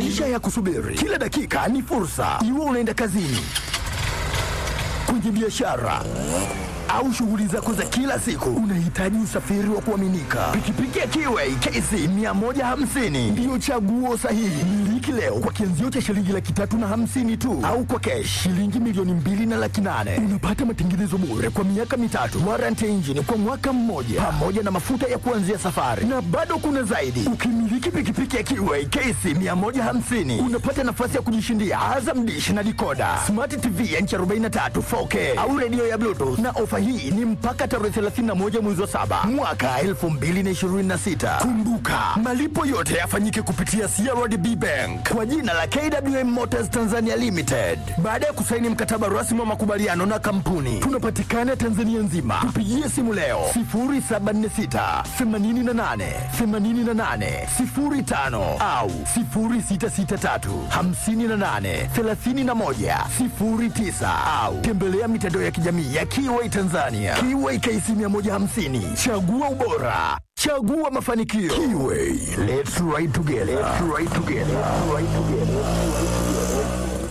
Maisha ya kusubiri kila dakika ni fursa, iwe unaenda kazini, kwenye biashara au shughuli zako za kila siku, unahitaji usafiri wa kuaminika. Pikipiki ya Kiway KC 150 ndiyo chaguo sahihi. Miliki leo kwa kianzio cha shilingi laki tatu na hamsini tu, au kwa kesh shilingi milioni mbili na laki nane. Unapata matengenezo bure kwa miaka mitatu, warranty ya injini kwa mwaka mmoja, pamoja na mafuta ya kuanzia safari, na bado kuna zaidi. Ukimiliki pikipiki ya Kiway KC 150 unapata nafasi ya kujishindia Azam Dish na dikoda, smart TV ya inchi 43 4K au redio ya Bluetooth na ofa hii ni mpaka tarehe 31 mwezi wa saba mwaka 2026. Kumbuka, malipo yote yafanyike kupitia CRDB Bank kwa jina la KWM Motors Tanzania Limited. Baada ya kusaini mkataba rasmi wa makubaliano na kampuni, tunapatikana Tanzania nzima. Tupigie simu leo 0746 88 88 05 au 0663 58 31 09 au tembelea mitandao ya kijamii ya Kiway Tanzania. Kiway KC 150. Chagua ubora. Chagua mafanikio. Kiway. Let's ride together. Let's ride together. Let's ride together.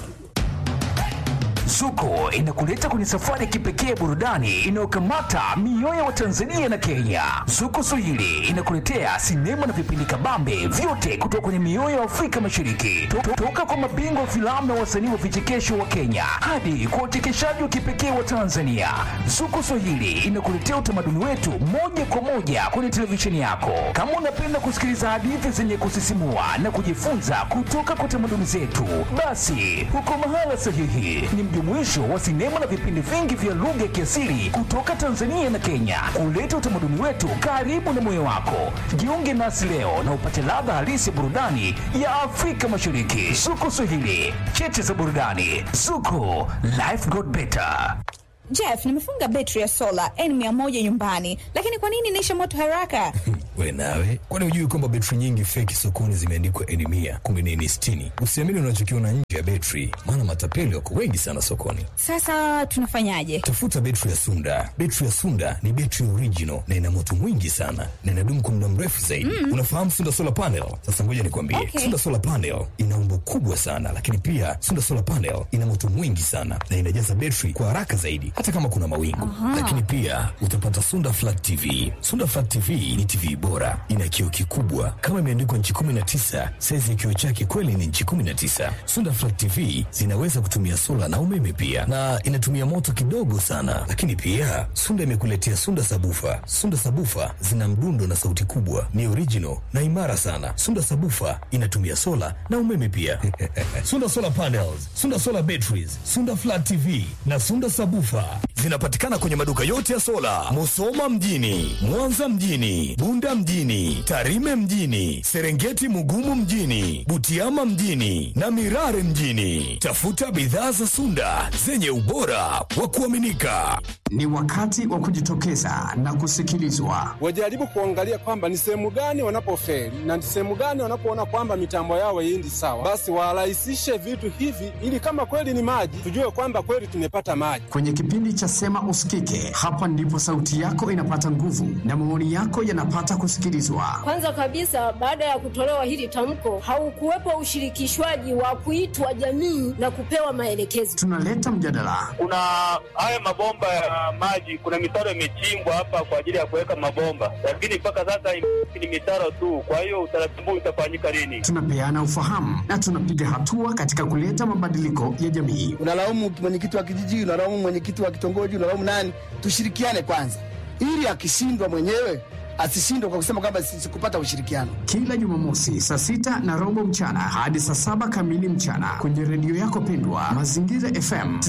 Zuko inakuleta kwenye safari ya kipekee burudani inayokamata mioyo wa Tanzania na Kenya. Zuko Swahili inakuletea sinema na vipindi kabambe vyote kutoka kwenye mioyo ya Afrika Mashariki, To- toka kwa mabingwa wa filamu na wasanii wa vichekesho wa Kenya hadi kwa uchekeshaji wa kipekee wa Tanzania. Zuko Swahili inakuletea utamaduni wetu moja kwa moja kwenye televisheni yako. Kama unapenda kusikiliza hadithi zenye kusisimua na kujifunza kutoka kwa tamaduni zetu, basi uko mahala sahihi. Ni mjumuisho wa sinema na vipindi vingi vya lugha ya kiasili kutoka Tanzania na Kenya, kuleta utamaduni wetu karibu na moyo wako. Jiunge nasi leo na upate ladha halisi ya burudani ya Afrika Mashariki. Zuko Swahili, cheche za burudani. Zuko, life got better. Jeff, nimefunga betri ya sola N100 nyumbani, lakini kwa nini inaisha moto haraka? We nawe, kwani hujui kwamba betri nyingi feki sokoni zimeandikwa N mia kumbe ni N sitini? Usiamini unachokiona nje ya betri, maana matapeli wako wengi sana sokoni. Sasa tunafanyaje? Tafuta betri ya Sunda. Betri ya Sunda ni betri original na ina moto mwingi sana na inadumu kwa muda mrefu zaidi. Unafahamu Sunda solar panel? Sasa ngoja nikwambie, Okay. Sunda solar panel ina umbo kubwa sana, lakini pia Sunda solar panel ina moto mwingi sana na inajaza betri kwa haraka zaidi, hata kama kuna mawingu. Lakini pia utapata Sunda flat TV. Sunda flat TV ni TV bora, ina kioo kikubwa kama imeandikwa nchi 19. Saizi ya kioo chake kweli ni nchi 19. Sunda flat TV zinaweza kutumia sola na umeme pia, na inatumia moto kidogo sana. Lakini pia Sunda imekuletea Sunda sabufa. Sunda sabufa zina mdundo na sauti kubwa, ni original na imara sana. Sunda sabufa inatumia sola na umeme pia. Sunda solar panels, Sunda solar batteries, Sunda flat TV na Sunda sabufa zinapatikana kwenye maduka yote ya sola, Musoma mjini, Mwanza mjini, Bunda mjini, Tarime mjini, Serengeti Mugumu mjini, Butiama mjini na Mirare mjini. Tafuta bidhaa za Sunda zenye ubora wa kuaminika. Ni wakati wa kujitokeza na kusikilizwa. wajaribu kuangalia kwamba ni sehemu gani wanapofeli na ni sehemu gani wanapoona kwamba mitambo yao haiendi sawa, basi warahisishe vitu hivi, ili kama kweli ni maji, tujue kwamba kweli tumepata maji. Kwenye kipindi cha Sema Usikike, hapa ndipo sauti yako inapata nguvu na maoni yako yanapata kusikilizwa. Kwanza kabisa, baada ya kutolewa hili tamko, haukuwepo ushirikishwaji wa kuitwa jamii na kupewa maelekezo. Tunaleta mjadala, kuna haya mabomba ya maji, kuna mitaro imechimbwa hapa kwa ajili ya kuweka mabomba, lakini mpaka sasa ni mitaro tu. Kwa hiyo utaratibu utafanyika lini? tunapeana ufahamu na tunapiga hatua katika kuleta mabadiliko ya jamii. unalaumu mwenyekiti wa kijiji, unalaumu mwenyekiti wa kitongoji, unalaumu nani? Tushirikiane kwanza, ili akishindwa mwenyewe asishindwe kwa kusema kwamba si- sikupata ushirikiano. Kila Jumamosi saa sita na robo mchana hadi saa saba kamili mchana kwenye redio yako pendwa Mazingira FM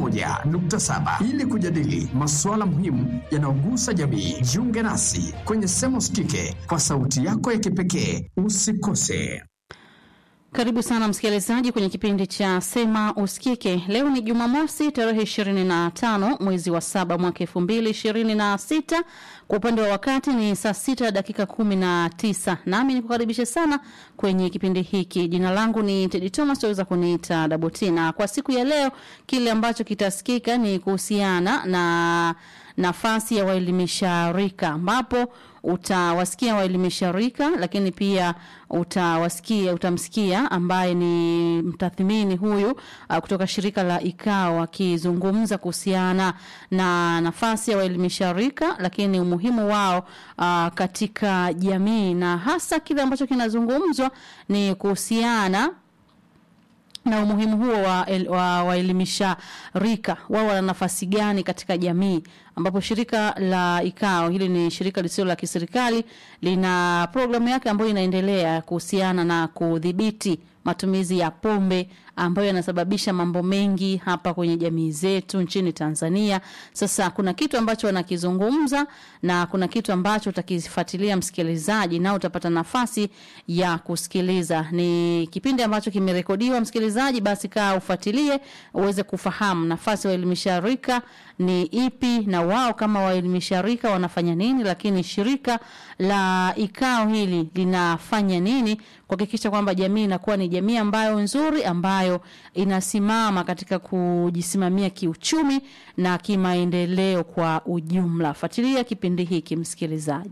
91.7 ili kujadili masuala muhimu yanayogusa jamii. Jiunge nasi kwenye Sema Usikike kwa sauti yako ya kipekee. Usikose. Karibu sana msikilizaji kwenye kipindi cha Sema Usikike. Leo ni Jumamosi tarehe 25 mwezi wa saba mwaka 2026. Kwa upande wa wakati ni saa sita dakika 19, nami nikukaribishe sana kwenye kipindi hiki. Jina langu ni Tedi Thomas, waweza kuniita Daboti, na kwa siku ya leo kile ambacho kitasikika ni kuhusiana na nafasi ya waelimisha rika ambapo utawasikia waelimisha rika, lakini pia utawasikia utamsikia ambaye ni mtathmini huyu uh, kutoka shirika la IKAO akizungumza kuhusiana na nafasi ya waelimisha rika, lakini umuhimu wao uh, katika jamii na hasa kile ambacho kinazungumzwa ni kuhusiana na umuhimu huo wa, el, wa waelimisha rika wao wana nafasi gani katika jamii ambapo shirika la ikao hili ni shirika lisilo la kiserikali lina programu yake ambayo inaendelea kuhusiana na kudhibiti matumizi ya pombe ambayo yanasababisha mambo mengi hapa kwenye jamii zetu nchini Tanzania. Sasa kuna kitu ambacho wanakizungumza na kuna kitu ambacho utakifuatilia msikilizaji, na utapata nafasi ya kusikiliza. Ni kipindi ambacho kimerekodiwa msikilizaji, basi kaa ufuatilie uweze kufahamu nafasi ya waelimisha rika ni ipi na wao kama waelimisha rika wanafanya nini, lakini shirika la ikao hili linafanya nini kuhakikisha kwamba jamii inakuwa ni jamii ambayo nzuri ambayo inasimama katika kujisimamia kiuchumi na kimaendeleo kwa ujumla. Fuatilia kipindi hiki msikilizaji.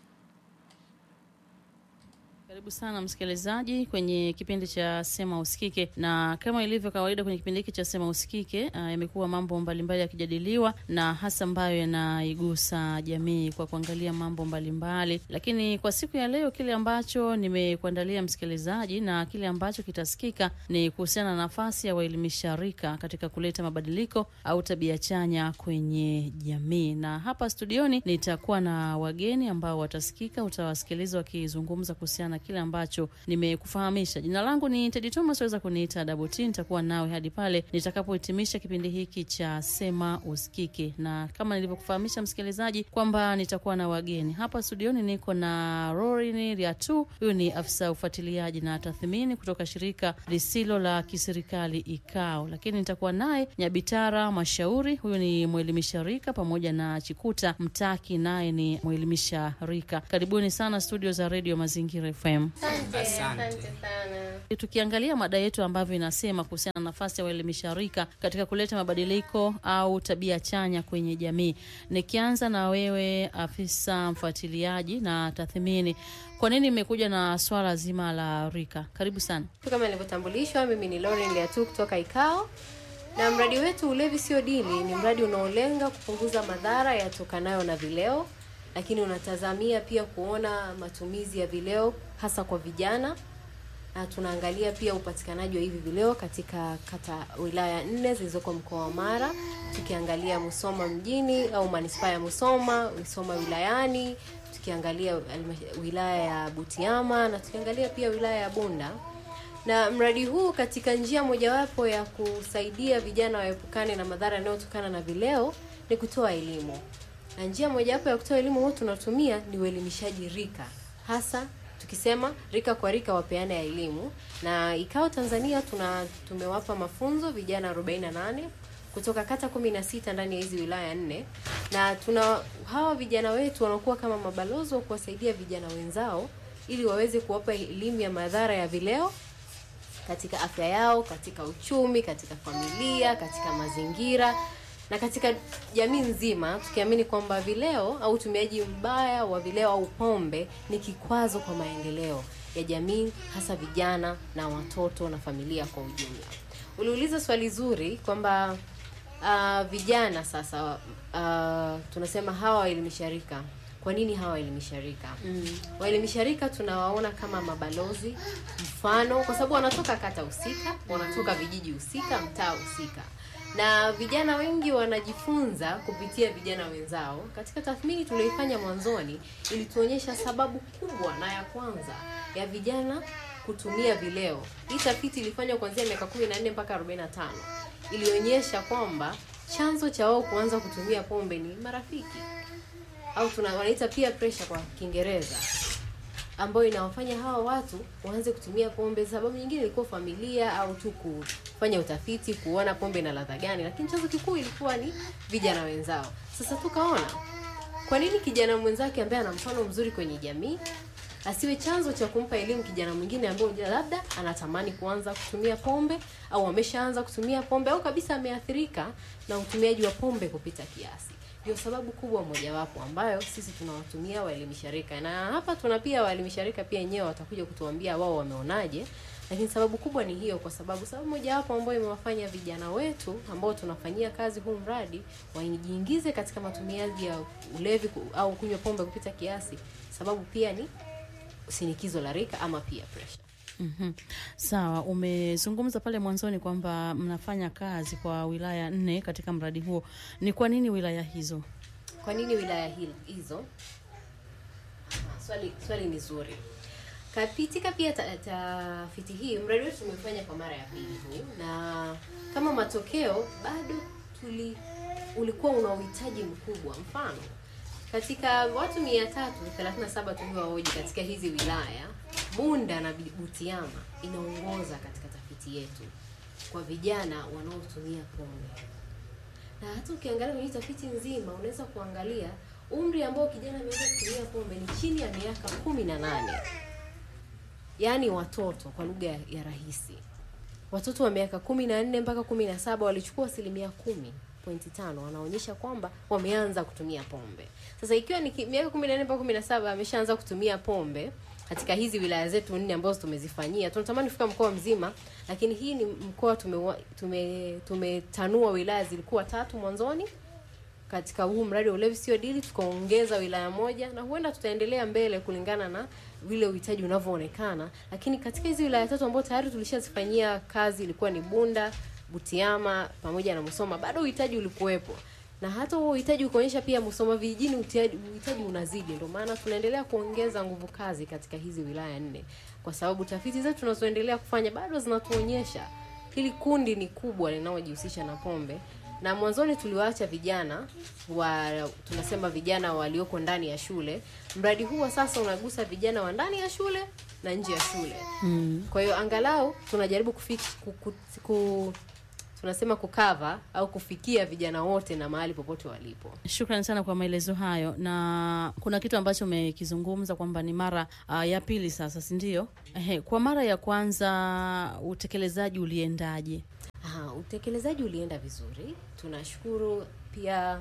Karibu sana msikilizaji kwenye kipindi cha Sema Usikike, na kama ilivyo kawaida kwenye kipindi hiki cha Sema Usikike, uh, yamekuwa mambo mbalimbali yakijadiliwa na hasa ambayo yanaigusa jamii kwa kuangalia mambo mbalimbali mbali. Lakini kwa siku ya leo kile ambacho nimekuandalia msikilizaji na kile ambacho kitasikika ni kuhusiana na nafasi ya waelimisha rika katika kuleta mabadiliko au tabia chanya kwenye jamii, na hapa studioni nitakuwa na wageni ambao watasikika, utawasikiliza wakizungumza kuhusiana kile ambacho nimekufahamisha. Jina langu ni Tedi Thomas, waweza kuniita Double T. Nitakuwa nawe hadi pale nitakapohitimisha kipindi hiki cha Sema Usikike, na kama nilivyokufahamisha msikilizaji kwamba nitakuwa na wageni hapa studioni. Niko na Rorin Riatu, huyu ni afisa ufuatiliaji na tathmini kutoka shirika lisilo la kiserikali IKAO, lakini nitakuwa naye Nyabitara Mashauri, huyu ni mwelimisha rika, pamoja na Chikuta Mtaki, naye ni mwelimisha rika. Karibuni sana studio za Radio Mazingira FM. Tukiangalia mada yetu ambavyo inasema kuhusiana na nafasi ya waelimisha rika katika kuleta mabadiliko au tabia chanya kwenye jamii. Nikianza na wewe afisa mfuatiliaji na tathmini, kwa nini imekuja na swala zima la rika? Karibu sana. Kama nilivyotambulishwa, mimi ni Lauren Liatu kutoka IKAO na mradi wetu Ulevi Sio Dili ni mradi unaolenga kupunguza madhara yatokanayo na vileo lakini unatazamia pia kuona matumizi ya vileo hasa kwa vijana, na tunaangalia pia upatikanaji wa hivi vileo katika kata wilaya nne zilizoko mkoa wa Mara, tukiangalia Musoma mjini au manispaa ya Musoma, Musoma wilayani, tukiangalia wilaya ya Butiama na tukiangalia pia wilaya ya Bunda. Na mradi huu katika njia mojawapo ya kusaidia vijana waepukane na madhara yanayotokana na vileo ni kutoa elimu na njia mojawapo ya kutoa elimu huu tunatumia ni uelimishaji rika, hasa tukisema rika kwa rika wapeana ya elimu. Na ikao Tanzania tuna tumewapa mafunzo vijana 48 kutoka kata 16 ndani ya hizi wilaya nne, na tuna hawa vijana wetu wanakuwa kama mabalozi wa kuwasaidia vijana wenzao ili waweze kuwapa elimu ya madhara ya vileo katika afya yao, katika uchumi, katika familia, katika mazingira na katika jamii nzima, tukiamini kwamba vileo au utumiaji mbaya wa vileo au pombe ni kikwazo kwa maendeleo ya jamii, hasa vijana na watoto na familia kwa ujumla. Uliuliza swali zuri kwamba uh, vijana sasa, uh, tunasema hawa waelimisha rika kwa nini hawa waelimisha rika? Mm. Waelimisha rika tunawaona kama mabalozi mfano, kwa sababu wanatoka kata husika, wanatoka vijiji husika, mtaa husika na vijana wengi wanajifunza kupitia vijana wenzao. Katika tathmini tulioifanya mwanzoni, ilituonyesha sababu kubwa na ya kwanza ya vijana kutumia vileo. Hii tafiti ilifanywa kuanzia miaka 14 mpaka 45, ilionyesha kwamba chanzo cha wao kuanza kutumia pombe ni marafiki au tuna wanaita peer pressure kwa Kiingereza ambayo inawafanya hawa watu waanze kutumia pombe. Sababu nyingine ilikuwa familia au tu kufanya utafiti kuona pombe ina ladha gani, lakini chanzo kikuu ilikuwa ni vijana wenzao. Sasa tukaona kwa nini kijana mwenzake ambaye ana mfano mzuri kwenye jamii asiwe chanzo cha kumpa elimu kijana mwingine ambaye labda anatamani kuanza kutumia pombe au ameshaanza kutumia pombe au kabisa ameathirika na utumiaji wa pombe kupita kiasi. ndio sababu kubwa mojawapo ambayo sisi tunawatumia waelimisha rika, na hapa tuna pia waelimisha rika pia wenyewe watakuja kutuambia wao wameonaje, lakini sababu kubwa ni hiyo, kwa sababu sababu mojawapo ambayo imewafanya vijana wetu ambao tunafanyia kazi huu mradi wajiingize katika matumiaji ya ulevi ku- au kunywa pombe kupita kiasi, sababu pia ni shinikizo la rika ama peer pressure. Mhm. Sawa, umezungumza pale mwanzoni kwamba mnafanya kazi kwa wilaya nne katika mradi huo. Ni kwa nini wilaya hizo? Kwa nini wilaya hil- hizo? Swali swali ni zuri. Katika pia ta- tafiti hii, mradi wetu tumefanya kwa mara ya pili huu, na kama matokeo bado tuli ulikuwa una uhitaji mkubwa. Mfano, katika watu 337 tuliowahoji katika hizi wilaya, Bunda na Butiama inaongoza katika tafiti yetu kwa vijana wanaotumia pombe na hata ukiangalia kwenye hii tafiti nzima unaweza kuangalia umri ambao kijana ameweza kutumia pombe ni chini ya miaka kumi na nane yaani watoto kwa lugha ya ya rahisi watoto wa miaka kumi na nne mpaka kumi na saba walichukua asilimia kumi pointi tano wanaonyesha kwamba wameanza kutumia pombe sasa ikiwa ni ki- miaka kumi na nne mpaka kumi na saba ameshaanza kutumia pombe katika hizi wilaya zetu nne ambazo tumezifanyia tunatamani kufika mkoa mzima lakini hii ni mkoa tumewa- tume tumetanua wilaya zilikuwa tatu mwanzoni katika huu mradi wa ulevi sio dili tukaongeza wilaya moja na huenda tutaendelea mbele kulingana na vile uhitaji unavyoonekana lakini katika hizi wilaya tatu ambazo tayari tulishazifanyia kazi ilikuwa ni bunda butiama pamoja na musoma bado uhitaji ulikuwepo na hata huo uhitaji ukaonyesha pia musoma vijijini uhitaji uhitaji unazidi ndio maana tunaendelea kuongeza nguvu kazi katika hizi wilaya nne kwa sababu tafiti zetu tunazoendelea kufanya bado zinatuonyesha hili kundi ni kubwa linalojihusisha na pombe na mwanzoni tuliwaacha vijana wa tunasema vijana walioko ndani ya shule mradi huu wa sasa unagusa vijana wa ndani ya shule na nje ya shule Mm. kwa hiyo angalau tunajaribu kufiki, ku, ku, ku, tunasema kukava au kufikia vijana wote na mahali popote walipo Shukrani sana kwa maelezo hayo, na kuna kitu ambacho umekizungumza kwamba ni mara uh, ya pili sasa, si ndio? Ehe, kwa mara ya kwanza utekelezaji uliendaje? Aha, utekelezaji ulienda vizuri tunashukuru pia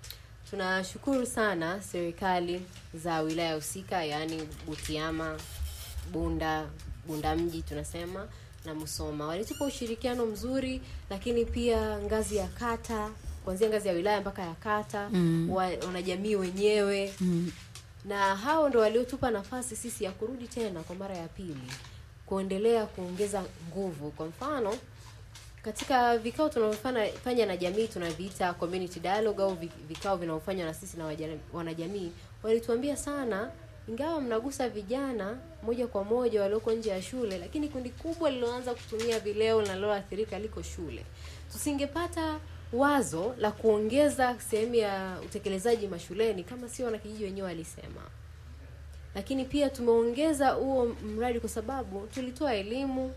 tunashukuru sana serikali za wilaya husika yaani butiama bunda bunda mji tunasema na musoma walitupa ushirikiano mzuri lakini pia ngazi ya kata kuanzia ngazi ya wilaya mpaka ya kata Mm. wa- wanajamii wenyewe Mm. na hao ndo waliotupa nafasi sisi ya kurudi tena kwa mara ya pili kuendelea kuongeza nguvu kwa mfano katika vikao tunavyofanya fanya na jamii tunaviita community dialogue au vi- vikao vinavyofanywa na sisi na waja- wanajamii walituambia sana ingawa mnagusa vijana moja kwa moja walioko nje ya shule lakini kundi kubwa lililoanza kutumia vileo na liloathirika liko shule tusingepata wazo la kuongeza sehemu ya utekelezaji mashuleni kama sio wanakijiji wenyewe walisema lakini pia tumeongeza huo mradi kwa sababu tulitoa elimu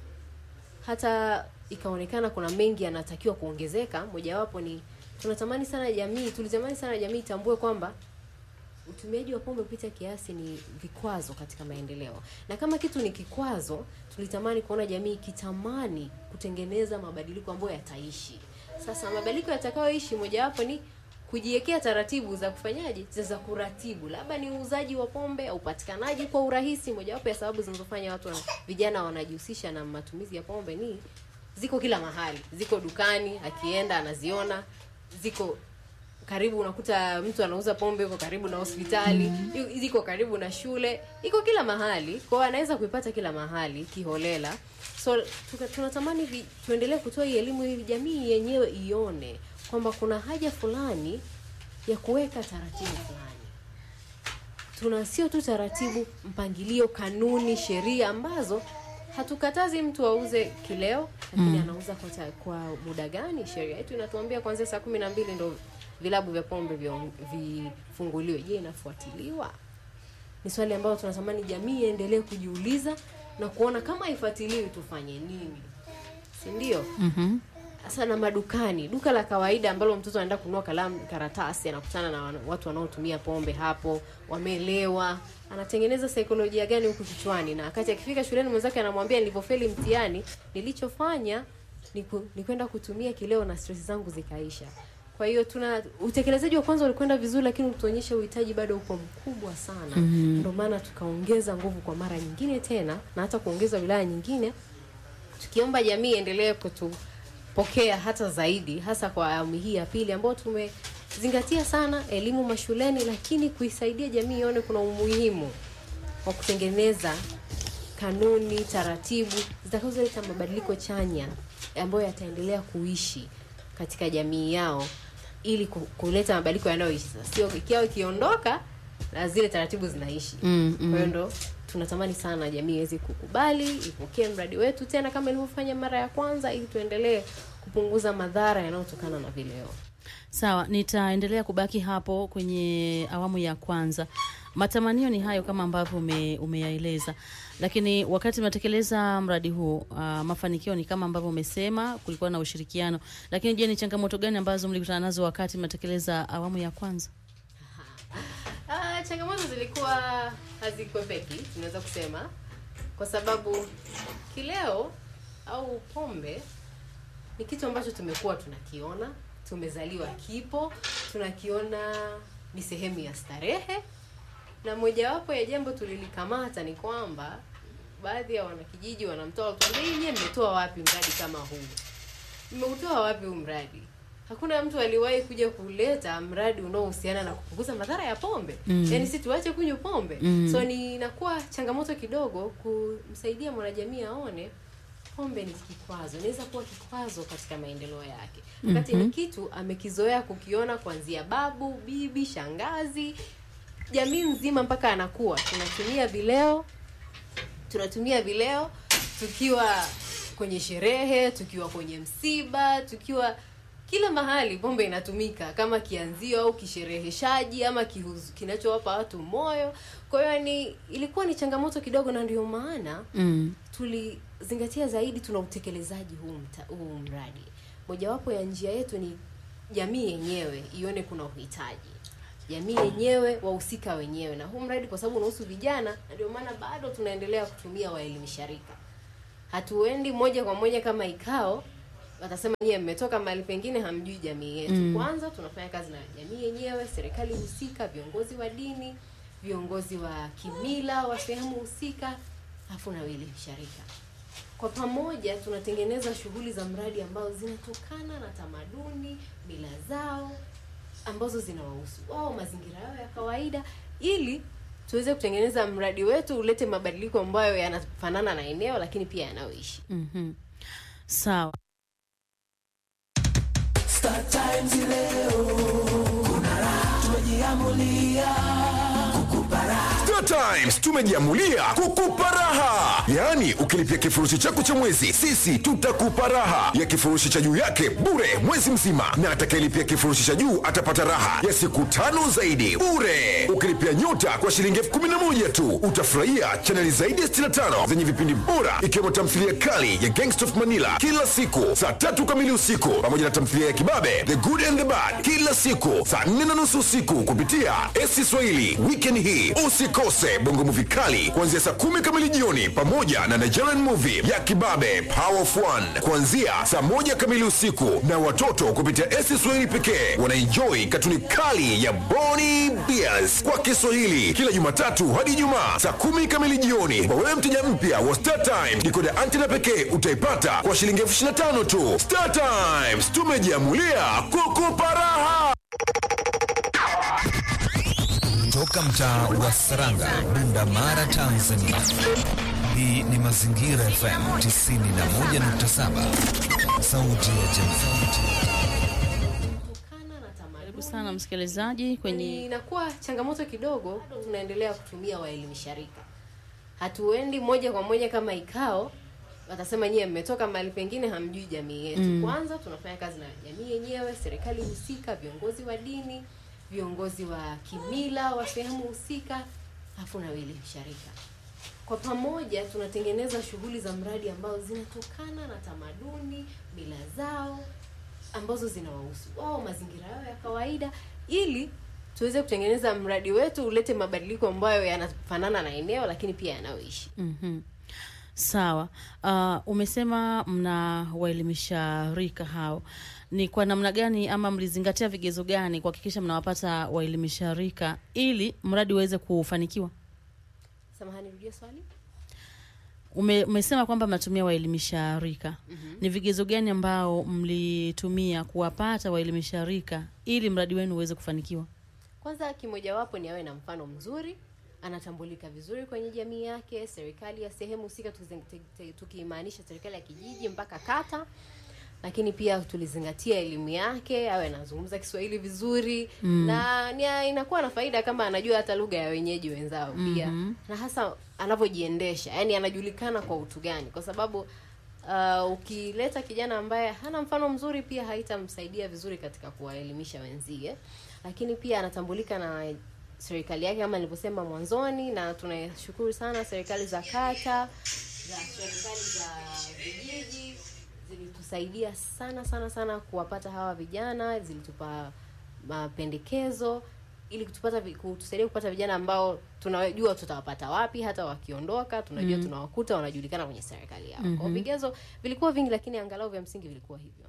hata ikaonekana kuna mengi yanatakiwa kuongezeka mojawapo ni tunatamani sana jamii tulitamani sana jamii itambue kwamba utumiaji wa pombe kupita kiasi ni vikwazo katika maendeleo na kama kitu ni kikwazo tulitamani kuona jamii ikitamani kutengeneza mabadiliko ambayo yataishi sasa mabadiliko yatakayoishi mojawapo ni kujiwekea taratibu za kufanyaje za kuratibu labda ni uuzaji wa pombe au upatikanaji kwa urahisi mojawapo ya sababu zinazofanya watu wana, vijana wanajihusisha na matumizi ya pombe ni ziko kila mahali ziko dukani akienda anaziona ziko karibu unakuta mtu anauza pombe yuko karibu na hospitali yu- ziko karibu na shule iko kila mahali kwao anaweza kuipata kila mahali kiholela so tuka- tunatamani vi- tuendelee kutoa hii elimu ili jamii yenyewe ione kwamba kuna haja fulani ya kuweka taratibu fulani tuna sio tu taratibu mpangilio kanuni sheria ambazo hatukatazi mtu auze kileo lakini Mm. anauza kwa, ta- kwa muda gani sheria yetu inatuambia kuanzia saa kumi na mbili ndo vilabu vya pombe vyo- vifunguliwe je inafuatiliwa ni swali ambalo tunatamani jamii iendelee kujiuliza na kuona kama haifuatiliwi tufanye nini si ndio Mhm. sasa na madukani duka la kawaida ambalo mtoto anaenda kununua kalamu karatasi anakutana na wana- watu wanaotumia pombe hapo wamelewa anatengeneza saikolojia gani huku kichwani na wakati akifika shuleni mwenzake anamwambia nilivyofeli mtihani nilichofanya ni, ku, ni kwenda kutumia kileo na stress zangu zikaisha kwa hiyo tuna utekelezaji wa kwanza ulikwenda vizuri lakini utuonyesha uhitaji bado upo mkubwa sana Mhm. ndio maana tukaongeza nguvu kwa mara nyingine tena na hata kuongeza wilaya nyingine tukiomba jamii iendelee kutupokea hata zaidi hasa kwa awamu hii ya pili ambayo tumezingatia sana elimu mashuleni lakini kuisaidia jamii ione kuna umuhimu wa kutengeneza kanuni taratibu zitakazoleta mabadiliko chanya ambayo yataendelea kuishi katika jamii yao ili ku- kuleta mabadiliko yanayoishi sasa sio ikiwa ikiondoka na zile taratibu zinaishi Mm, mm. kwa hiyo ndo tunatamani sana jamii iweze kukubali ipokee mradi wetu tena kama ilivyofanya mara ya kwanza ili tuendelee kupunguza madhara yanayotokana na vileo Sawa, nitaendelea kubaki hapo kwenye awamu ya kwanza. Matamanio ni hayo kama ambavyo ume, umeyaeleza, lakini wakati mnatekeleza mradi huu uh, mafanikio ni kama ambavyo umesema, kulikuwa na ushirikiano. Lakini je, ni changamoto gani ambazo mlikutana nazo wakati mnatekeleza awamu ya kwanza? Ah, changamoto zilikuwa hazikwepeki tunaweza kusema kwa sababu kileo au pombe ni kitu ambacho tumekuwa tunakiona tumezaliwa kipo tunakiona ni sehemu ya starehe na mojawapo ya jambo tulilikamata ni kwamba baadhi ya wanakijiji wanamtoa wakituambia hii nyie mmetoa wapi mradi kama huu mmeutoa wapi huu mradi hakuna mtu aliwahi kuja kuleta mradi unaohusiana na kupunguza madhara ya pombe Mm. yaani si tuache kunywa pombe Mm. so ni inakuwa changamoto kidogo kumsaidia mwanajamii aone pombe ni kikwazo inaweza kuwa kikwazo katika maendeleo yake wakati Mhm. ni kitu amekizoea kukiona kuanzia babu bibi shangazi jamii nzima mpaka anakuwa tunatumia vileo tunatumia vileo tukiwa kwenye sherehe tukiwa kwenye msiba tukiwa kila mahali pombe inatumika kama kianzio au kishereheshaji ama kihuzu- kinachowapa watu moyo kwa hiyo ni ilikuwa ni changamoto kidogo na ndio maana Mm. tulizingatia zaidi tuna utekelezaji huu, mta, huu mradi mojawapo ya njia yetu ni jamii yenyewe ione kuna uhitaji jamii yenyewe wahusika wenyewe na huu mradi kwa sababu unahusu vijana na ndio maana bado tunaendelea kutumia waelimisha rika hatuendi moja kwa moja kama ikao watasema nyie mmetoka mahali pengine hamjui jamii yetu Mm. kwanza tunafanya kazi na jamii yenyewe serikali husika viongozi wa dini viongozi wa kimila wa sehemu husika alafu na waelimisha rika kwa pamoja tunatengeneza shughuli za mradi ambazo zinatokana na tamaduni mila zao ambazo zinawahusu wao mazingira yao ya kawaida ili tuweze kutengeneza mradi wetu ulete mabadiliko ambayo yanafanana na eneo lakini pia yanayoishi Mhm. Sawa. Star Times leo kuna raha, tumejiamulia kukupa raha. Star Times tumejiamulia kukupa raha, yaani ukilipia kifurushi chako cha mwezi, sisi tutakupa raha ya kifurushi cha juu yake bure mwezi mzima, na atakayelipia kifurushi cha juu atapata raha ya siku tano zaidi bure. Ukilipia nyota kwa shilingi elfu kumi na moja tu utafurahia chaneli zaidi ya 65 zenye vipindi bora ikiwemo tamthilia kali ya Gangsta of Manila kila siku saa tatu kamili usiku pamoja na tamthilia ya kibabe The Good and the Bad kila siku saa nne na nusu usiku kupitia esi Swahili. Weekend hii usikose bongo movie kali kuanzia saa kumi kamili jioni pamoja na Nigerian movie ya kibabe Power of One kuanzia saa moja kamili usiku, na watoto kupitia esi Swahili pekee wanaenjoy katuni kali ya Boni Bears kwa Kiswahili kila Jumatatu hadi Ijumaa saa kumi kamili jioni. Kwa wewe mteja mpya wa Star Times, dikoda antena pekee utaipata kwa shilingi elfu ishirini na tano tu. Star Times tumejiamulia kukupa raha. Toka mtaa wa Saranga, Bunda Mara, Tanzania. Hii ni Mazingira FM 91.7, sauti ya jamii. Karibu sana msikilizaji kwenye Ni inakuwa changamoto kidogo tunaendelea kutumia waelimisha rika hatuendi moja kwa moja kama ikao watasema nyie mmetoka mahali pengine hamjui jamii yetu Mm. kwanza tunafanya kazi na jamii yenyewe serikali husika viongozi wa dini viongozi wa kimila wa sehemu husika alafu na waelimisha rika kwa pamoja tunatengeneza shughuli za mradi ambazo zinatokana na tamaduni mila zao ambazo zinawahusu wao mazingira yao ya kawaida ili tuweze kutengeneza mradi wetu ulete mabadiliko ambayo yanafanana na eneo lakini pia yanayoishi Mhm. Sawa. Uh, umesema mna waelimisha rika hao, ni kwa namna gani ama mlizingatia vigezo gani kuhakikisha mnawapata waelimisha rika ili mradi uweze kufanikiwa? Samahani, rudia swali. Ume, umesema kwamba mnatumia waelimisha rika Mhm. ni vigezo gani ambao mlitumia kuwapata waelimisha rika ili mradi wenu uweze kufanikiwa? Kwanza, kimojawapo ni awe na mfano mzuri, anatambulika vizuri kwenye jamii yake, serikali ya sehemu husika, tukizen- te- te- tukimaanisha serikali ya kijiji mpaka kata. Lakini pia tulizingatia elimu yake, awe anazungumza Kiswahili vizuri Mm. na ni, inakuwa na faida kama anajua hata lugha ya wenyeji wenzao pia Mhm. na hasa anavyojiendesha, yani anajulikana kwa utu gani, kwa sababu uh, ukileta kijana ambaye hana mfano mzuri pia haitamsaidia vizuri katika kuwaelimisha wenzie, lakini pia anatambulika na serikali yake kama nilivyosema mwanzoni, na tunashukuru sana serikali za kata za serikali za vijiji zilitusaidia sana sana sana kuwapata hawa vijana, zilitupa mapendekezo ili kutupata vi- kutusaidia kupata vijana ambao tunajua tutawapata wapi, hata wakiondoka tunajua Mm. tunawakuta wanajulikana kwenye serikali yao. Kwa Mhm. vigezo vilikuwa vingi, lakini angalau vya msingi vilikuwa hivyo.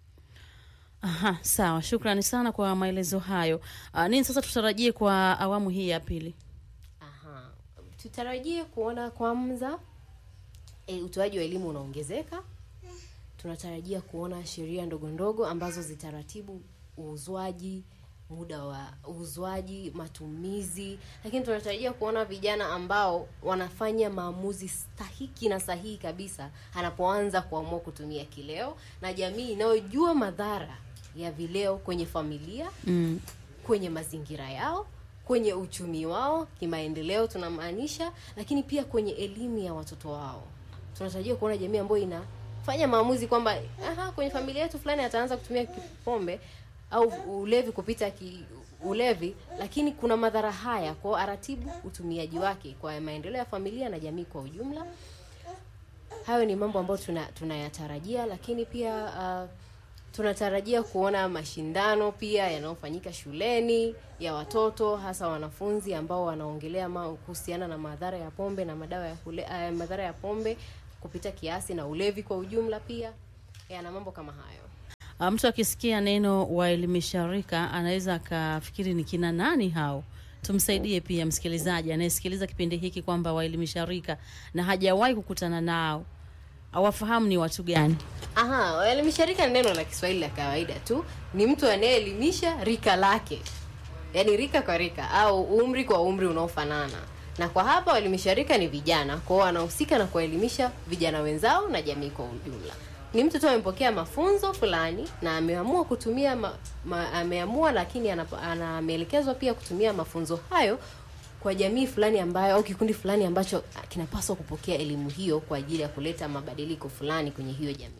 Aha, sawa. Shukrani sana kwa maelezo hayo. Uh, nini sasa tutarajie kwa awamu hii ya pili? Aha. Tutarajie kuona kwanza e, utoaji wa elimu unaongezeka. Tunatarajia kuona sheria ndogo ndogo ambazo zitaratibu uuzwaji, muda wa uuzwaji, matumizi, lakini tunatarajia kuona vijana ambao wanafanya maamuzi stahiki na sahihi kabisa anapoanza kuamua kutumia kileo, na jamii inayojua madhara ya vileo kwenye familia Mm. kwenye mazingira yao kwenye uchumi wao kimaendeleo tunamaanisha lakini pia kwenye elimu ya watoto wao tunatarajia kuona jamii ambayo inafanya maamuzi kwamba aha kwenye familia yetu fulani ataanza kutumia pombe au ulevi kupita ki, ulevi lakini kuna madhara haya kwao aratibu utumiaji wake kwa maendeleo ya familia na jamii kwa ujumla hayo ni mambo ambayo tuna- tunayatarajia lakini pia uh, tunatarajia kuona mashindano pia yanayofanyika shuleni ya watoto hasa wanafunzi ambao wanaongelea ma- kuhusiana na madhara ya pombe na madawa ya kule, uh, madhara ya pombe kupita kiasi na ulevi kwa ujumla pia yana mambo kama hayo Uh, mtu akisikia neno waelimisha rika anaweza akafikiri ni kina nani hao? Tumsaidie pia msikilizaji anayesikiliza kipindi hiki kwamba waelimisha rika na hajawahi kukutana nao awafahamu ni watu gani? Aha, elimisha rika ni neno la Kiswahili la kawaida tu, ni mtu anayeelimisha rika lake, yaani rika kwa rika au umri kwa umri unaofanana. Na kwa hapa waelimisha rika ni vijana, kwao wanahusika na kuwaelimisha vijana wenzao na jamii kwa ujumla. Ni mtu tu amepokea mafunzo fulani na ameamua kutumia ma, ma, ameamua lakini anapo- ana- ameelekezwa pia kutumia mafunzo hayo kwa jamii fulani ambayo au kikundi fulani ambacho kinapaswa kupokea elimu hiyo kwa ajili ya kuleta mabadiliko fulani kwenye hiyo jamii.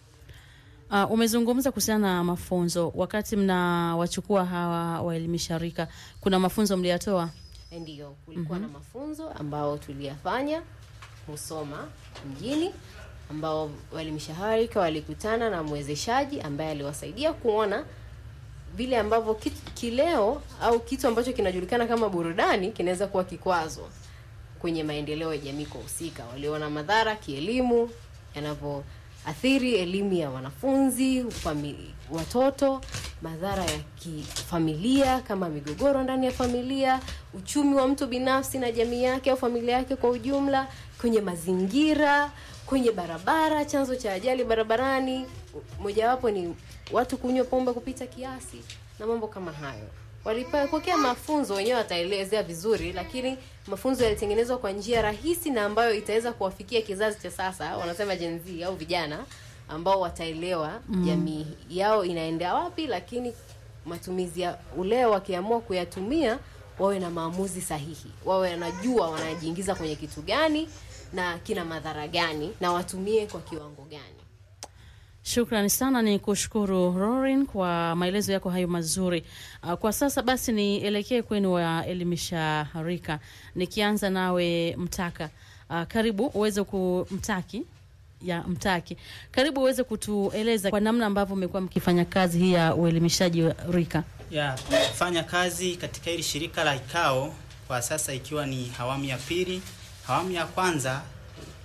Uh, umezungumza kuhusiana na mafunzo. Wakati mnawachukua hawa waelimisha rika, kuna mafunzo mliyatoa? Ndiyo, kulikuwa Mhm. na mafunzo ambao tuliyafanya Musoma mjini, ambao waelimisha harika walikutana na mwezeshaji ambaye aliwasaidia kuona vile ambavyo kit- kileo au kitu ambacho kinajulikana kama burudani kinaweza kuwa kikwazo kwenye maendeleo ya jamii kwa husika. Waliona madhara kielimu yanavyoathiri elimu ya wanafunzi, fami, watoto, madhara ya kifamilia kama migogoro ndani ya familia, uchumi wa mtu binafsi na jamii yake au familia yake kwa ujumla, kwenye mazingira, kwenye barabara, chanzo cha ajali barabarani, mojawapo ni watu kunywa pombe kupita kiasi na mambo kama hayo walipokea mafunzo wenyewe wataelezea vizuri lakini mafunzo yalitengenezwa kwa njia rahisi na ambayo itaweza kuwafikia kizazi cha sasa wanasema Gen Z au vijana ambao wataelewa Mm. jamii yao inaendea wapi lakini matumizi ya uleo wakiamua kuyatumia wawe na maamuzi sahihi wawe wanajua wanajiingiza kwenye kitu gani na kina madhara gani na watumie kwa kiwango gani Shukrani sana, ni kushukuru Rorin kwa maelezo yako hayo mazuri. Uh, kwa sasa basi nielekee kwenu waelimisha rika, nikianza nawe Mtaka. Uh, karibu uweze kumtaki ya Mtaki, karibu uweze kutueleza kwa namna ambavyo mmekuwa mkifanya kazi hii ya uelimishaji wa rika. ya kufanya kazi katika hili shirika la IKAO kwa sasa ikiwa ni awamu ya pili. Awamu ya kwanza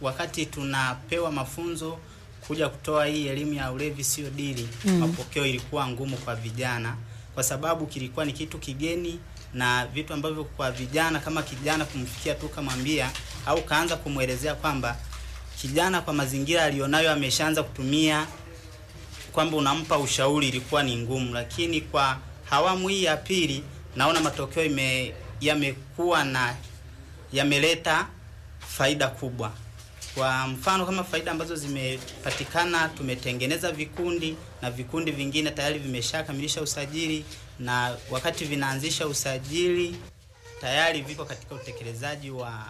wakati tunapewa mafunzo kuja kutoa hii elimu ya ulevi sio dili Mm. mapokeo ilikuwa ngumu kwa vijana kwa sababu kilikuwa ni kitu kigeni na vitu ambavyo kwa vijana kama kijana kumfikia tu kamwambia au kaanza kumwelezea kwamba kijana kwa mazingira aliyonayo ameshaanza kutumia kwamba unampa ushauri ilikuwa ni ngumu, lakini kwa awamu hii ya pili naona matokeo ime, yamekuwa na yameleta faida kubwa. Kwa mfano kama faida ambazo zimepatikana, tumetengeneza vikundi na vikundi vingine tayari vimeshakamilisha usajili, na wakati vinaanzisha usajili tayari viko katika utekelezaji wa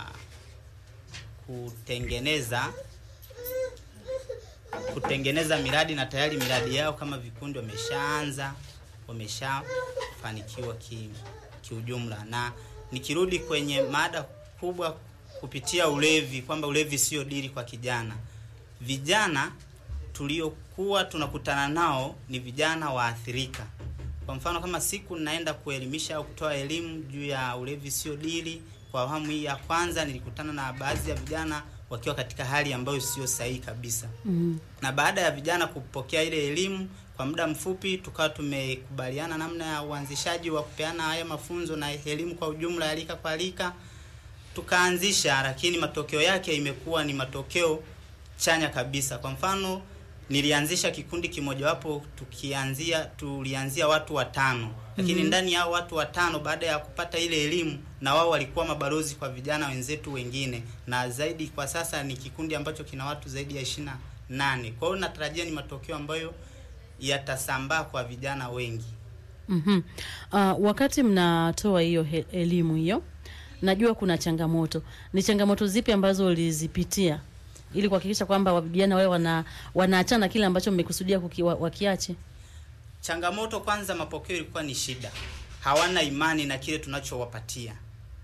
kutengeneza kutengeneza miradi na tayari miradi yao kama vikundi wameshaanza wameshafanikiwa ki, kiujumla. Na nikirudi kwenye mada kubwa kupitia ulevi, kwamba ulevi sio dili kwa kijana, vijana tuliokuwa tunakutana nao ni vijana waathirika. Kwa mfano kama siku naenda kuelimisha au kutoa elimu juu ya ulevi sio dili, kwa awamu hii ya kwanza nilikutana na baadhi ya vijana wakiwa katika hali ambayo sio sahihi kabisa Mm. na baada ya vijana kupokea ile elimu kwa muda mfupi, tukawa tumekubaliana namna ya uanzishaji wa kupeana haya mafunzo na elimu kwa ujumla ya rika kwa rika, tukaanzisha, lakini matokeo yake imekuwa ni matokeo chanya kabisa. Kwa mfano, nilianzisha kikundi kimojawapo, tukianzia tulianzia watu watano, lakini Mhm. ndani ya hao watu watano, baada ya kupata ile elimu, na wao walikuwa mabalozi kwa vijana wenzetu wengine, na zaidi kwa sasa ni kikundi ambacho kina watu zaidi ya ishirini na nane. Kwa hiyo natarajia ni matokeo ambayo yatasambaa kwa vijana wengi. Mhm. Uh, wakati mnatoa hiyo he- elimu hiyo, najua kuna changamoto. Ni changamoto zipi ambazo ulizipitia ili kuhakikisha kwamba wa- vijana wale wana wanaachana na kile ambacho mmekusudia kuki- wa- wakiache? Changamoto kwanza, mapokeo ilikuwa ni shida, hawana imani na kile tunachowapatia.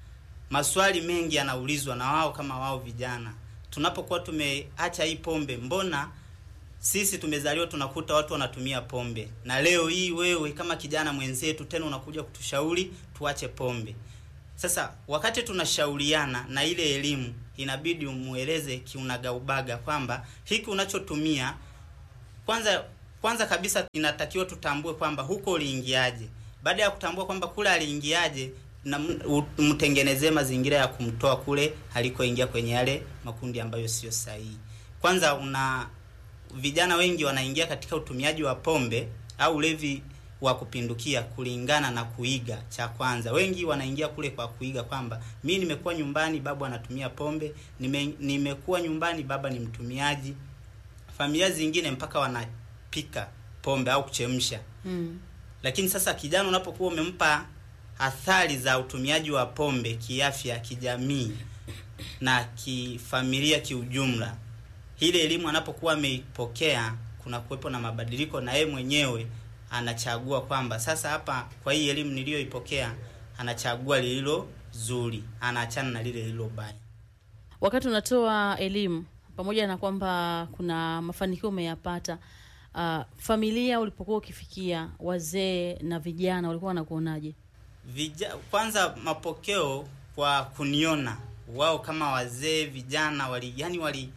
Maswali mengi yanaulizwa na wao kama wao vijana, tunapokuwa tumeacha hii pombe, mbona sisi tumezaliwa tunakuta watu wanatumia pombe, na leo hii wewe kama kijana mwenzetu tena unakuja kutushauri tuache pombe. Sasa wakati tunashauriana na ile elimu, inabidi umueleze kiunagaubaga kwamba hiki unachotumia kwanza kwanza kabisa inatakiwa tutambue kwamba huko uliingiaje. Baada ya kutambua kwamba kule aliingiaje, na m- u- mtengenezee mazingira ya kumtoa kule alikoingia kwenye yale makundi ambayo sio sahihi. Kwanza una vijana wengi wanaingia katika utumiaji wa pombe au ulevi wa kupindukia kulingana na kuiga. Cha kwanza, wengi wanaingia kule kwa kuiga kwamba mi nimekuwa nyumbani, babu anatumia pombe, nime, nimekuwa nyumbani, baba ni mtumiaji. Familia zingine mpaka wanapika pombe au kuchemsha. Mm. Lakini sasa kijana unapokuwa umempa athari za utumiaji wa pombe kiafya, kijamii na kifamilia kiujumla, ile elimu anapokuwa ameipokea, kuna kuwepo na mabadiliko, na yeye mwenyewe anachagua kwamba sasa hapa, kwa hii elimu niliyoipokea, anachagua lililo zuri, anaachana na lile lililo baya. Wakati unatoa elimu, pamoja na kwamba kuna mafanikio umeyapata, uh, familia ulipokuwa ukifikia, wazee na vijana walikuwa wanakuonaje? Vija, kwanza mapokeo kwa kuniona wao kama wazee vijana wali yani wali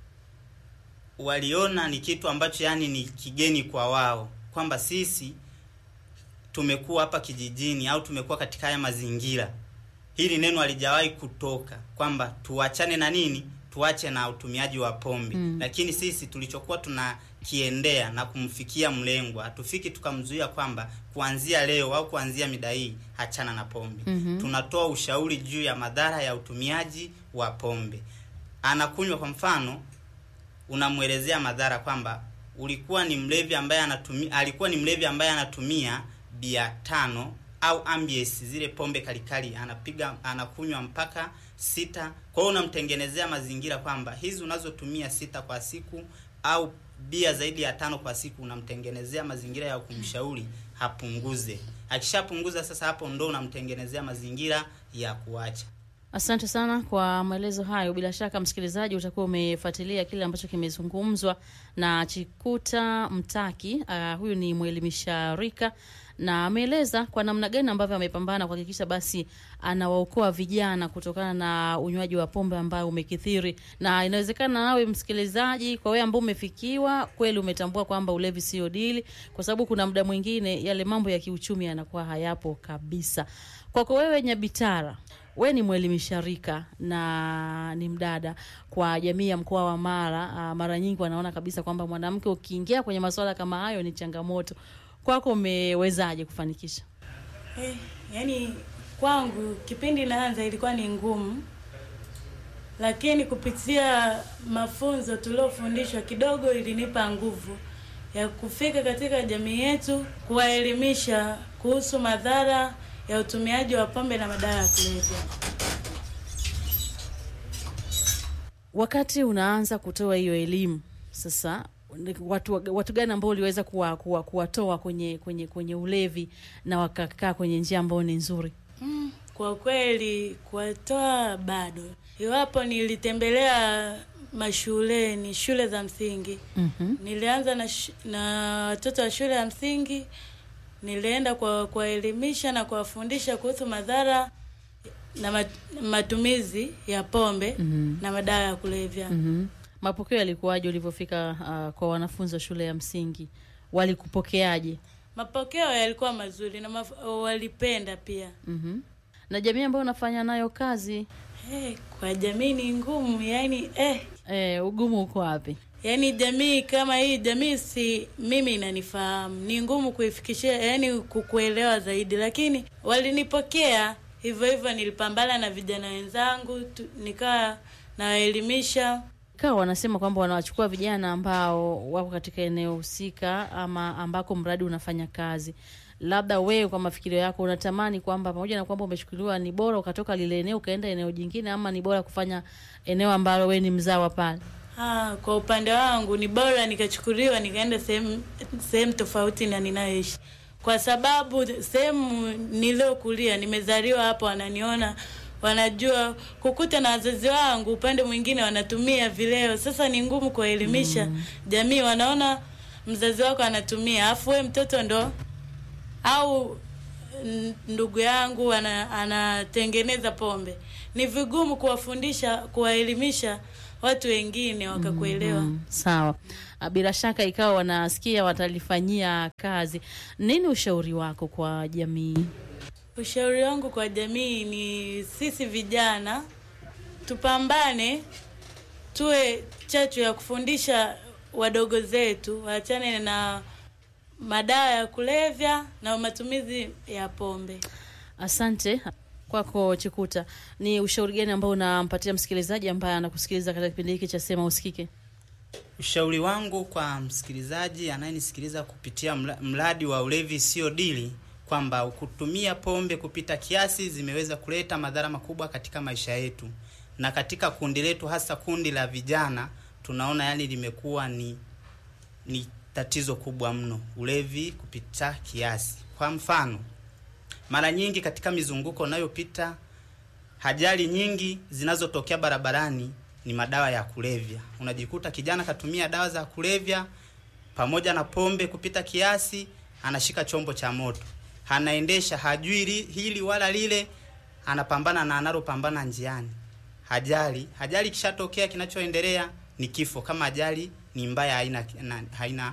waliona ni kitu ambacho yani ni kigeni kwa wao kwamba sisi tumekuwa hapa kijijini au tumekuwa katika haya mazingira hili neno halijawahi kutoka kwamba tuachane na nini tuache na utumiaji wa pombe Mm. lakini sisi tulichokuwa tunakiendea na kumfikia mlengwa hatufiki tukamzuia kwamba kuanzia leo au kuanzia mida hii achana na pombe Mhm. tunatoa ushauri juu ya madhara ya utumiaji wa pombe anakunywa kwa mfano unamwelezea madhara kwamba ulikuwa ni mlevi ambaye anatumia alikuwa ni mlevi ambaye anatumia bia tano au ambies zile pombe kalikali anapiga anakunywa mpaka sita kwa hiyo unamtengenezea mazingira kwamba hizi unazotumia sita kwa siku au bia zaidi ya tano kwa siku unamtengenezea mazingira ya kumshauri hapunguze akishapunguza sasa hapo ndo unamtengenezea mazingira ya kuacha Asante sana kwa maelezo hayo. Bila shaka, msikilizaji, utakuwa umefuatilia kile ambacho kimezungumzwa na Chikuta Mtaki. Uh, huyu ni mwelimisha rika na ameeleza kwa namna gani ambavyo amepambana kuhakikisha basi anawaokoa vijana kutokana na unywaji wa pombe ambao umekithiri. Na inawezekana nawe msikilizaji, kwa wewe ambao umefikiwa kweli, umetambua kwamba ulevi sio dili, kwa sababu kuna muda mwingine yale mambo ya kiuchumi yanakuwa hayapo kabisa. Kwako wewe Nyabitara, we ni mwelimisha rika na ni mdada kwa jamii ya mkoa wa Mara. Uh, mara nyingi wanaona kabisa kwamba mwanamke ukiingia kwenye masuala kama hayo ni changamoto. Kwako umewezaje kufanikisha? Eh, yani kwangu kipindi naanza ilikuwa ni ngumu, lakini kupitia mafunzo tuliofundishwa kidogo ilinipa nguvu ya kufika katika jamii yetu kuwaelimisha kuhusu madhara ya utumiaji wa pombe na madawa ya kulevya. Wakati unaanza kutoa hiyo elimu sasa, watu, watu gani ambao uliweza kuwa, kuwa, kuwatoa kwenye, kwenye, kwenye ulevi na wakakaa kwenye njia ambayo ni nzuri? Mm, kwa kweli kuwatoa bado, iwapo nilitembelea mashuleni, shule za msingi Mhm. nilianza na, sh- na watoto wa shule ya msingi nilienda kwa kuwaelimisha na kuwafundisha kuhusu madhara na mat- matumizi ya pombe Mhm. na madawa ya kulevya. Mhm. Mapokeo yalikuwaje ulivyofika uh, kwa wanafunzi wa shule ya msingi? Walikupokeaje? Mapokeo yalikuwa mazuri na maf- walipenda pia. Mhm. Na jamii ambayo unafanya nayo kazi Eh, kwa jamii ni ngumu yani eh. Eh, ugumu uko wapi? Yaani jamii kama hii jamii si mimi inanifahamu, ni ngumu kuifikishia, yani kukuelewa zaidi, lakini walinipokea hivyo hivyo. Nilipambana na vijana wenzangu tu, nikawa nawaelimisha. Kawa wanasema kwamba wanawachukua vijana ambao wako katika eneo husika ama ambako mradi unafanya kazi. Labda wewe kwa mafikirio yako unatamani kwamba pamoja na kwamba umechukuliwa, ni bora ukatoka lile eneo ukaenda eneo jingine, ama ni bora kufanya eneo ambalo wewe ni mzawa pale? Ah, kwa upande wangu ni bora nikachukuliwa nikaenda sehemu sehemu tofauti na ninayoishi, kwa sababu sehemu niliyokulia, nimezaliwa hapo, wananiona wanajua kukuta na wazazi wangu upande mwingine wanatumia vileo. Sasa ni ngumu kuwaelimisha jamii, wanaona mzazi wako anatumia, afu we mtoto ndo au n- ndugu yangu ana, anatengeneza pombe. Ni vigumu kuwafundisha, kuwaelimisha watu wengine wakakuelewa. Mhm. Sawa. Ah, Bila shaka ikawa wanasikia watalifanyia kazi. Nini ushauri wako kwa jamii? Ushauri wangu kwa jamii ni sisi vijana tupambane, tuwe chachu ya kufundisha wadogo zetu waachane na madawa ya kulevya na matumizi ya pombe. Asante kwako Chikuta. Ni ushauri gani ambao unampatia msikilizaji ambaye anakusikiliza katika kipindi hiki cha Sema Usikike? Ushauri wangu kwa msikilizaji anayenisikiliza kupitia mla- mradi wa ulevi sio dili, kwamba kutumia pombe kupita kiasi zimeweza kuleta madhara makubwa katika maisha yetu, na katika kundi letu, hasa kundi la vijana, tunaona yani limekuwa ni ni tatizo kubwa mno, ulevi kupita kiasi. Kwa mfano, mara nyingi katika mizunguko unayopita ajali nyingi zinazotokea barabarani ni madawa ya kulevya. Unajikuta kijana katumia dawa za kulevya pamoja na pombe kupita kiasi, anashika chombo cha moto, anaendesha, hajui li- hili wala lile, anapambana na analopambana njiani. Ajali, ajali kishatokea, kinachoendelea ni kifo. Kama ajali ni mbaya, haina na- haina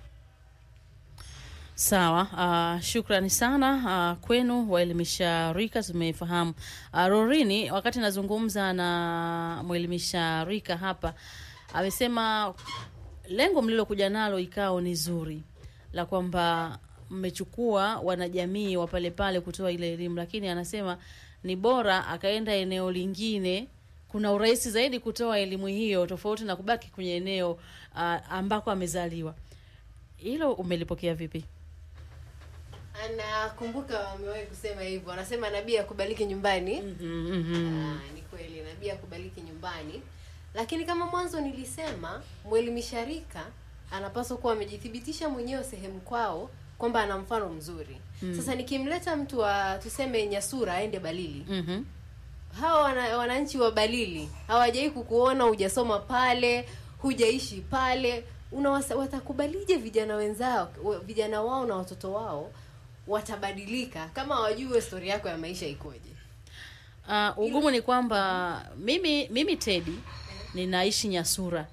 Sawa, uh, shukrani sana uh, kwenu waelimisha rika, tumefahamu. Uh, Rorini, wakati nazungumza na mwelimisha rika hapa, amesema lengo mlilokuja nalo ikao ni zuri la kwamba mmechukua wanajamii wa pale pale kutoa ile elimu, lakini anasema ni bora akaenda eneo lingine kuna urahisi zaidi kutoa elimu hiyo tofauti na kubaki kwenye eneo uh, ambako amezaliwa. Hilo umelipokea vipi? Anakumbuka wamewahi kusema hivyo, anasema nabii akubaliki nyumbani. mhm. Ah, ni kweli nabii akubaliki nyumbani, lakini kama mwanzo nilisema, mwelimisha rika anapaswa kuwa amejithibitisha mwenyewe sehemu kwao kwamba ana mfano mzuri. Mm. Sasa nikimleta mtu wa tuseme Nyasura aende Balili, Mhm. hawa wana, wananchi wa Balili hawajai kukuona, hujasoma pale, hujaishi pale, unawasa, watakubalije vijana wenzao, wa- vijana wao na watoto wao watabadilika kama wajue stori yako ya maisha ikoje Uh, ugumu ni kwamba mimi mimi Tedi ninaishi Nyasura.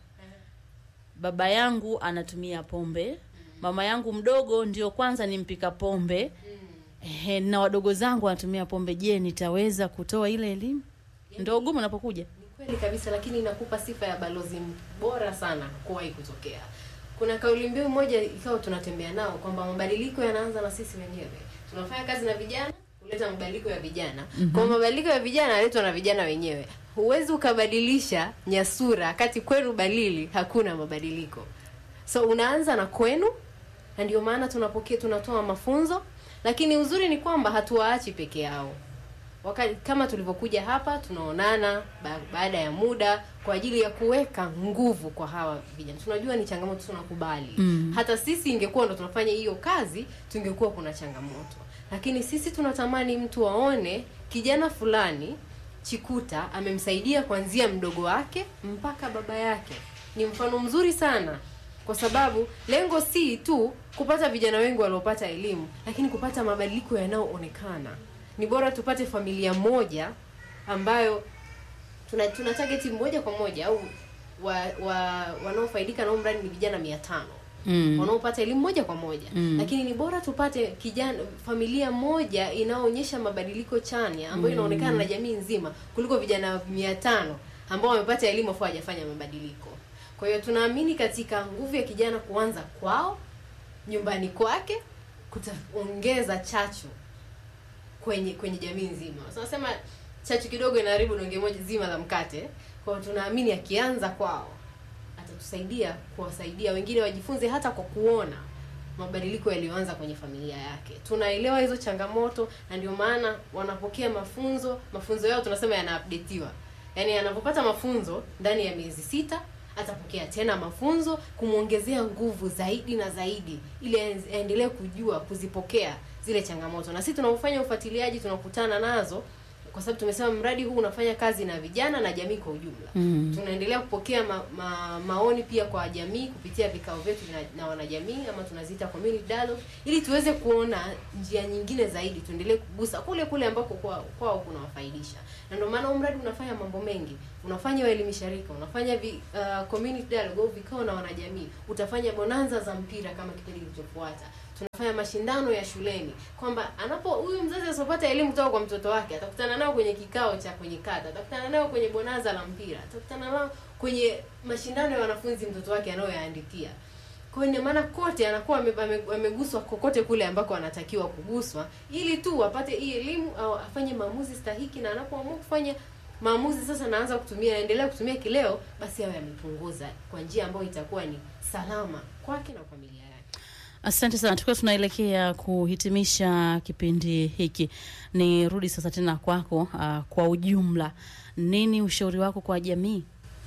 Baba yangu anatumia pombe, mama yangu mdogo ndio kwanza ni mpika pombe. Ehe, na wadogo zangu wanatumia pombe. Je, nitaweza kutoa ile elimu? Ndio ugumu unapokuja. kweli kabisa lakini inakupa sifa ya balozi bora sana kuwahi kutokea kuna kauli mbiu moja ikawa tunatembea nao kwamba mabadiliko yanaanza na sisi wenyewe tunafanya kazi na vijana kuleta mabadiliko ya vijana Mhm. kwa mabadiliko ya vijana yanaletwa na vijana wenyewe huwezi ukabadilisha nyasura kati kwenu balili hakuna mabadiliko so unaanza na kwenu na ndio maana tunapokea tunatoa mafunzo lakini uzuri ni kwamba hatuwaachi peke yao wakati kama tulivyokuja hapa tunaonana ba, baada ya muda kwa ajili ya kuweka nguvu kwa hawa vijana tunajua ni changamoto tunakubali Mm. hata sisi ingekuwa ndo tunafanya hiyo kazi tungekuwa kuna changamoto lakini sisi tunatamani mtu aone kijana fulani chikuta amemsaidia kuanzia mdogo wake mpaka baba yake ni mfano mzuri sana kwa sababu lengo si tu kupata vijana wengi waliopata elimu lakini kupata mabadiliko yanayoonekana ni bora tupate familia moja ambayo tuna, tuna target moja kwa moja au wa, wa, wanaofaidika na huu mradi ni vijana mia tano Mm. wanaopata elimu moja kwa moja Mm. lakini ni bora tupate kijana familia moja inayoonyesha mabadiliko chanya ambayo Mm. inaonekana na jamii nzima kuliko vijana mia tano ambao wamepata elimu afu hawajafanya mabadiliko kwa hiyo tunaamini katika nguvu ya kijana kuanza kwao nyumbani kwake kutaongeza chachu kwenye kwenye jamii nzima so, nasema chachu kidogo inaharibu donge moja zima la mkate kwa hiyo tunaamini akianza kwao atatusaidia kuwasaidia wengine wajifunze hata kwa kuona mabadiliko yaliyoanza kwenye familia yake tunaelewa hizo changamoto na ndio maana wanapokea mafunzo mafunzo yao tunasema yanaupdatiwa yaani anapopata mafunzo ndani ya miezi sita atapokea tena mafunzo kumwongezea nguvu zaidi na zaidi ili aenz- aendelee kujua kuzipokea zile changamoto na sisi tunapofanya ufuatiliaji tunakutana nazo kwa sababu tumesema mradi huu unafanya kazi na vijana na jamii kwa ujumla Mm. tunaendelea kupokea ma, ma, maoni pia kwa jamii kupitia vikao vyetu na, na wanajamii ama tunaziita community dialogue ili tuweze kuona njia nyingine zaidi tuendelee kugusa kule kule ambako kwao kwao kunawafaidisha na ndio maana huu mradi unafanya mambo mengi unafanya waelimisha rika unafanya vi, uh, community dialogue au vikao na wanajamii utafanya bonanza za mpira kama kipindi kilichofuata tunafanya mashindano ya shuleni kwamba anapo huyu mzazi asipopata elimu kutoka kwa mtoto wake atakutana nao kwenye kikao cha kwenye kata atakutana nao kwenye bonanza la mpira atakutana nao kwenye mashindano ya wanafunzi mtoto wake anayoyaandikia kwa hiyo ina maana kote anakuwa ame- ame- ameguswa kokote kule ambako anatakiwa kuguswa ili tu apate hii elimu au afanye maamuzi stahiki na anapoamua kufanya maamuzi sasa naanza kutumia naendelea kutumia kileo basi awe amepunguza kwa njia ambayo itakuwa ni salama kwake na familia yake Asante sana, tukiwa tunaelekea kuhitimisha kipindi hiki, nirudi sasa tena kwako. Uh, kwa ujumla, nini ushauri wako kwa jamii?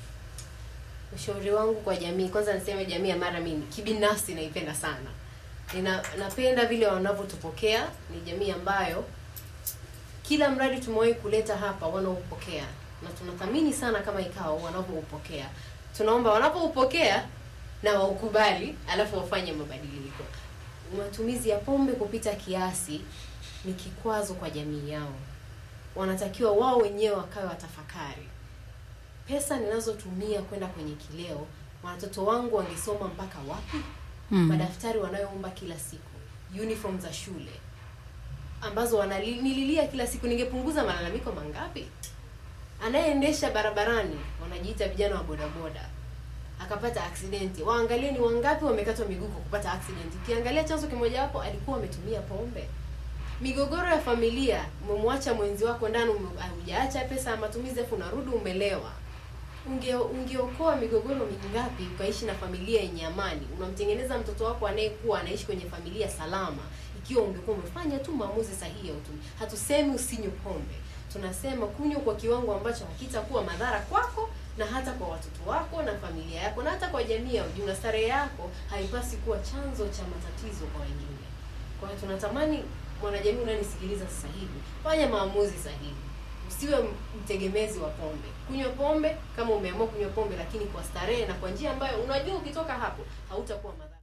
ushauri wangu kwa jamii kwanza niseme jamii ya mara mimi kibinafsi naipenda sana Nina, napenda vile wanavyotupokea ni jamii ambayo kila mradi tumewahi kuleta hapa wanaupokea na tunathamini sana kama ikawa wanavyoupokea tunaomba wanapoupokea na waukubali alafu wafanye mabadiliko matumizi ya pombe kupita kiasi ni kikwazo kwa jamii yao wanatakiwa wao wenyewe wakawe watafakari pesa ninazotumia kwenda kwenye kileo watoto wangu wangesoma mpaka wapi Mm. madaftari wanayoomba kila siku uniform za shule ambazo wananililia kila siku ningepunguza malalamiko mangapi anayeendesha barabarani wanajiita vijana wa bodaboda akapata aksidenti waangalie ni wangapi wamekatwa miguu kwa kupata accident ukiangalia chanzo kimojawapo alikuwa ametumia pombe migogoro ya familia umemwacha mwenzi wako ndani ume- hujaacha pesa ya matumizi afu unarudi umelewa unge ungeokoa migogoro mingapi ukaishi na familia yenye amani unamtengeneza mtoto wako anayekuwa anaishi kwenye familia salama ikiwa ungekuwa umefanya tu maamuzi sahihi ya utumii hatusemi usinywe pombe tunasema kunywa kwa kiwango ambacho hakitakuwa madhara kwako na hata kwa watoto wako na familia yako na hata kwa jamii ya ujumla starehe yako haipasi kuwa chanzo cha matatizo kwa wengine kwa hiyo tunatamani mwanajamii unanisikiliza sasa hivi fanya maamuzi sahihi usiwe mtegemezi wa pombe kunywa pombe kama umeamua kunywa pombe lakini kwa starehe na kwa njia ambayo unajua ukitoka hapo hautakuwa madhara